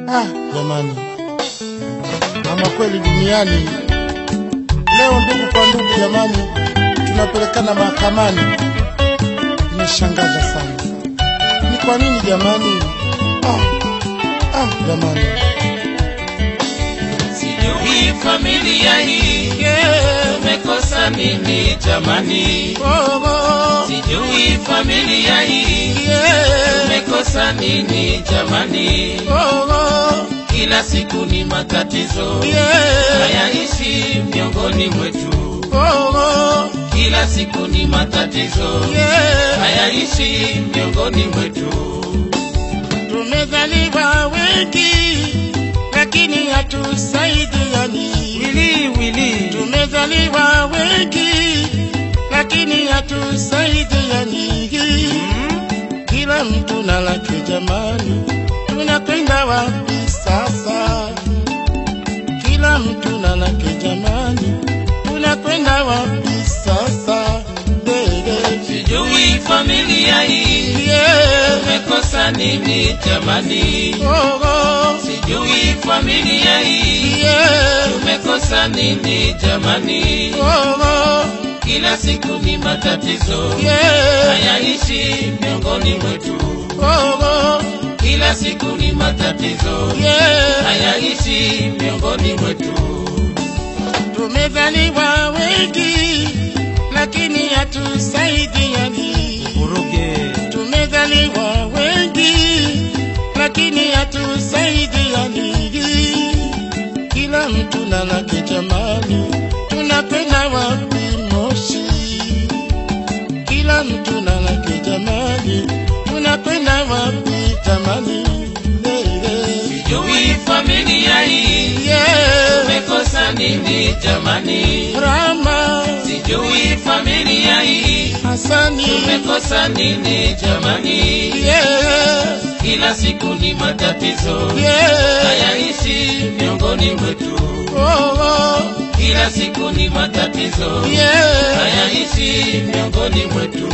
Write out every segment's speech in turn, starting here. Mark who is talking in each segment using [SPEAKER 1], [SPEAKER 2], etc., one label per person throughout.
[SPEAKER 1] Ah, jamani, ama kweli duniani leo, ndugu kwa ndugu, jamani, tunapelekana mahakamani. Imeshangaza sana, ni kwa nini jamani? Ah, ah, jamani,
[SPEAKER 2] Sijui familia hii tumekosa nini jamani, sijui familia hii tumekosa nini jamani, kila siku ni matatizo hayaishi miongoni mwetu, kila siku ni matatizo hayaishi miongoni mwetu.
[SPEAKER 1] tumezaliwa wengi lakini hatusaidiani.
[SPEAKER 2] Wili wili
[SPEAKER 1] Tumezaliwa wengi lakini hatusaidiani. Kila mtu na lake jamani, tunakwenda wapi sasa? Kila mtu na lake jamani, tunakwenda wapi sasa? Dede.
[SPEAKER 2] sijui familia hii
[SPEAKER 1] Yeah.
[SPEAKER 2] tumekosa nini jamani,
[SPEAKER 1] Oh, oh.
[SPEAKER 2] sijui familia hii
[SPEAKER 1] Yeah.
[SPEAKER 2] tumekosa nini jamani,
[SPEAKER 1] Oh, oh.
[SPEAKER 2] kila siku ni matatizo
[SPEAKER 1] Yeah.
[SPEAKER 2] hayaishi miongoni mwetu,
[SPEAKER 1] Oh, oh.
[SPEAKER 2] kila siku ni matatizo
[SPEAKER 1] Yeah.
[SPEAKER 2] hayaishi miongoni mwetu.
[SPEAKER 1] Tumezaliwa wengi lakini hatusaidiani. Tumezaliwa wengi lakini hatusaidiani. Kila mtu na lake jamani, tunakwenda wapi Moshi? Kila mtu na lake jamani, tunakwenda wapi jamani? Lele.
[SPEAKER 2] Sijui familia hii
[SPEAKER 1] Yeah.
[SPEAKER 2] tumekosa nini jamani,
[SPEAKER 1] Rama
[SPEAKER 2] sijui familia hii
[SPEAKER 1] Hasani
[SPEAKER 2] tumekosa nini jamani,
[SPEAKER 1] yeah,
[SPEAKER 2] kila siku ni matatizo
[SPEAKER 1] yeah,
[SPEAKER 2] hayaishi miongoni mwetu,
[SPEAKER 1] oh, oh,
[SPEAKER 2] kila siku ni matatizo
[SPEAKER 1] yeah.
[SPEAKER 2] hayaishi miongoni mwetu.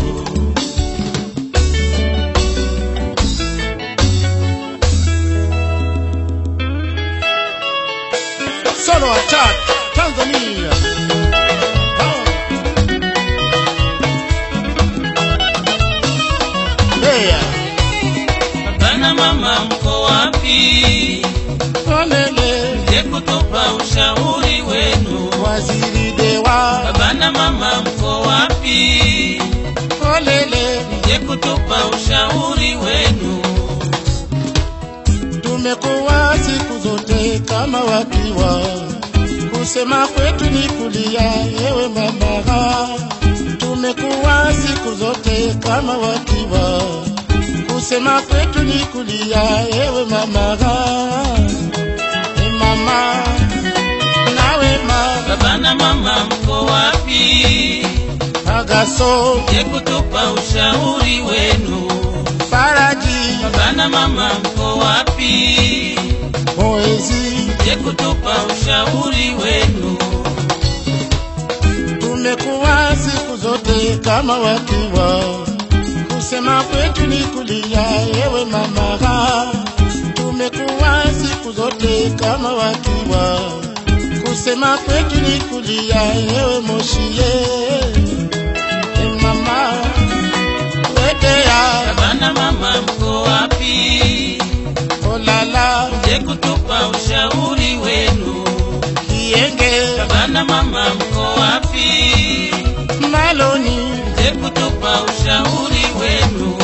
[SPEAKER 1] Solo attack Tanzania. Oh. Yeah.
[SPEAKER 2] Baba na mama mko wapi?
[SPEAKER 1] Olele,
[SPEAKER 2] Je, kutupa ushauri wenu.
[SPEAKER 1] waziri dewa.
[SPEAKER 2] Baba na mama mko wapi?
[SPEAKER 1] Olele,
[SPEAKER 2] Je, kutupa ushauri wenu.
[SPEAKER 1] tumekuwa siku zote kama wakiwa, kusema kwetu ni kulia, ewe mama. Tumekuwa siku zote kama wakiwa, kusema kwetu ni kulia, ewe mama. E mama, nawe mama,
[SPEAKER 2] Baba na mama mko wapi?
[SPEAKER 1] Agaso,
[SPEAKER 2] Je, kutupa ushauri wenu.
[SPEAKER 1] Faraji,
[SPEAKER 2] Baba na mama mko wapi?
[SPEAKER 1] Poezi,
[SPEAKER 2] Je, kutupa ushauri wenu.
[SPEAKER 1] tumekuwa siku zote kama wakiwa, kusema kwetu ni kulia, ewe mama. Tumekuwa siku zote kama wakiwa, kusema kwetu ni kulia, ewe Moshie. E mama, wedea,
[SPEAKER 2] Baba na mama mko wapi?
[SPEAKER 1] olala,
[SPEAKER 2] Je, kutupa ushauri wenu.
[SPEAKER 1] kienge,
[SPEAKER 2] Baba na mama mko wapi?
[SPEAKER 1] maloni,
[SPEAKER 2] Je, kutupa ushauri wenu.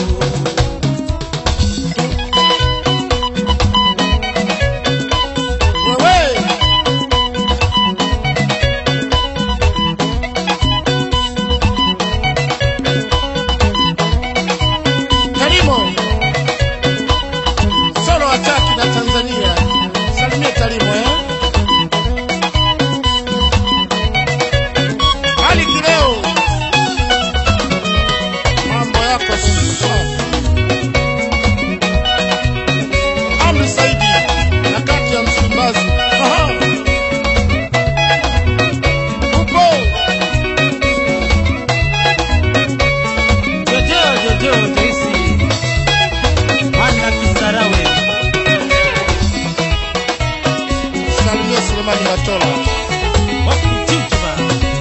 [SPEAKER 1] wewe Tarimo solo ataki na Tanzania, salimie Tarimo eh. Ali Kileo, mambo yako Katola.
[SPEAKER 2] wakuchuchuma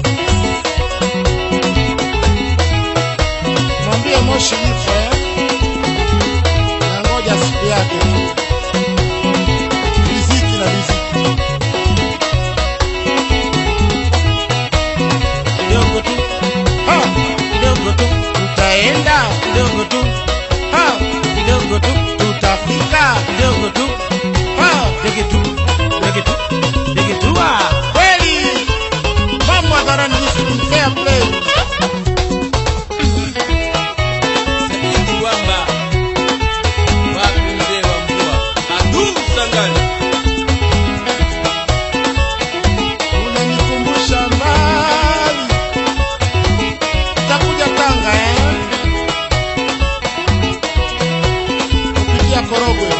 [SPEAKER 1] Mwambie Moshi yupo eh? Na ngoja siku yake tu. Riziki na riziki.
[SPEAKER 2] kidogo tu
[SPEAKER 1] Ha!
[SPEAKER 2] kidogo tu
[SPEAKER 1] Tutaenda.
[SPEAKER 2] kidogo tu
[SPEAKER 1] Ha!
[SPEAKER 2] kidogo tu
[SPEAKER 1] Tutafika.
[SPEAKER 2] kidogo tu
[SPEAKER 1] Ha!
[SPEAKER 2] dege tu dege tu dege tu ah
[SPEAKER 1] Kweli. Mambo hadharani ni fair play.
[SPEAKER 2] Kiwamba wapi mzee wa mvua adu sangani
[SPEAKER 1] Unanikumbusha mbali. Utakuja Tanga eh? Kupitia Korogwe.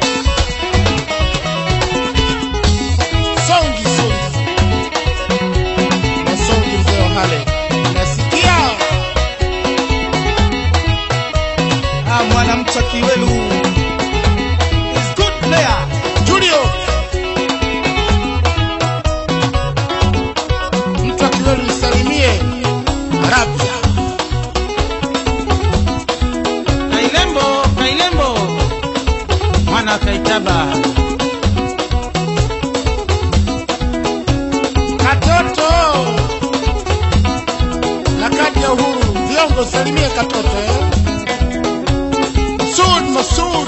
[SPEAKER 1] Songi songi. Na songi mzee wa Hale. Nasikia
[SPEAKER 3] Ah, mwanamcha Kiwelu is good player.
[SPEAKER 1] Julio. Mtu akiweli nisalimie. Arabia.
[SPEAKER 2] Kailembo Kailembo mwana kaitaba
[SPEAKER 1] Katoto na kadi ya uhuru viongo salimie katoto eh? Masud Masud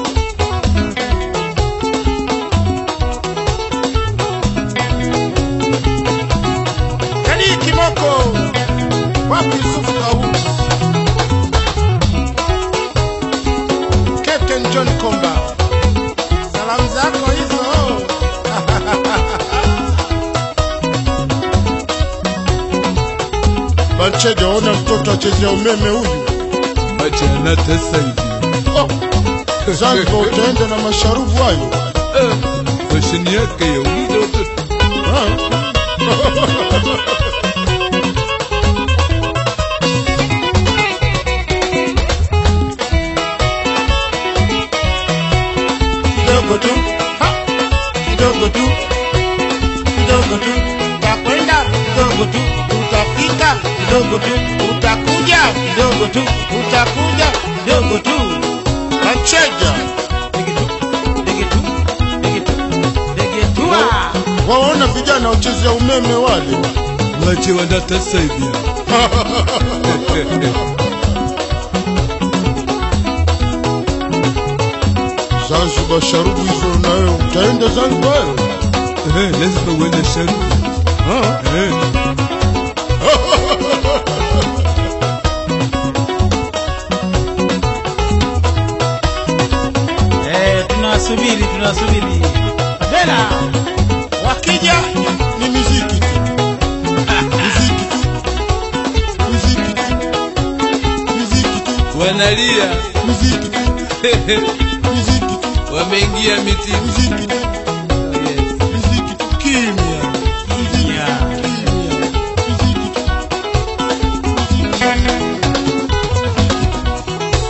[SPEAKER 1] Kadi Kimoko wapi Yusuf Kawu Captain John Komba salamu zako hizo Bancheja, ona mtoto achezea umeme huyu.
[SPEAKER 4] Achana sasa hivi.
[SPEAKER 1] Oh, Zanzibar utaenda na masharubu hayo.
[SPEAKER 4] Eh, Fashion yake ya uliza watoto.
[SPEAKER 1] Ah. Kidogo tu, ha, kidogo tu, kidogo tu, utakwenda kidogo tu, utafika kidogo tu, utakuja kidogo tu, utakuja kidogo tu. Bancheja,
[SPEAKER 2] dege tu dege tu dege tu dege tu ah
[SPEAKER 1] waona vijana wachezea umeme wale.
[SPEAKER 4] Wache wana sasa hivi.
[SPEAKER 1] Zanzibar sharubu hizo nayo utaenda Zanzibar?
[SPEAKER 4] Eh, lazima uende sharubu.
[SPEAKER 1] Ah.
[SPEAKER 4] Eh,
[SPEAKER 2] eh tunasubiri tunasubiri Bela
[SPEAKER 1] Wakija ni muziki tu. Muziki tu. Muziki tu. Muziki tu.
[SPEAKER 4] wanalia.
[SPEAKER 1] Muziki tu. Muziki tu.
[SPEAKER 4] Wameingia miti.
[SPEAKER 1] Muziki tu.
[SPEAKER 4] Yes.
[SPEAKER 1] Muziki tu. Kimya. Muziki tu.
[SPEAKER 2] Yeah.
[SPEAKER 1] Kimya. Muziki tu.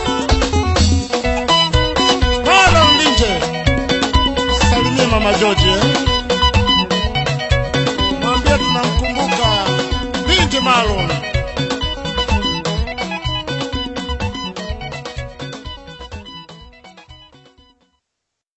[SPEAKER 1] Mara Mlinje. Salimie Mama George.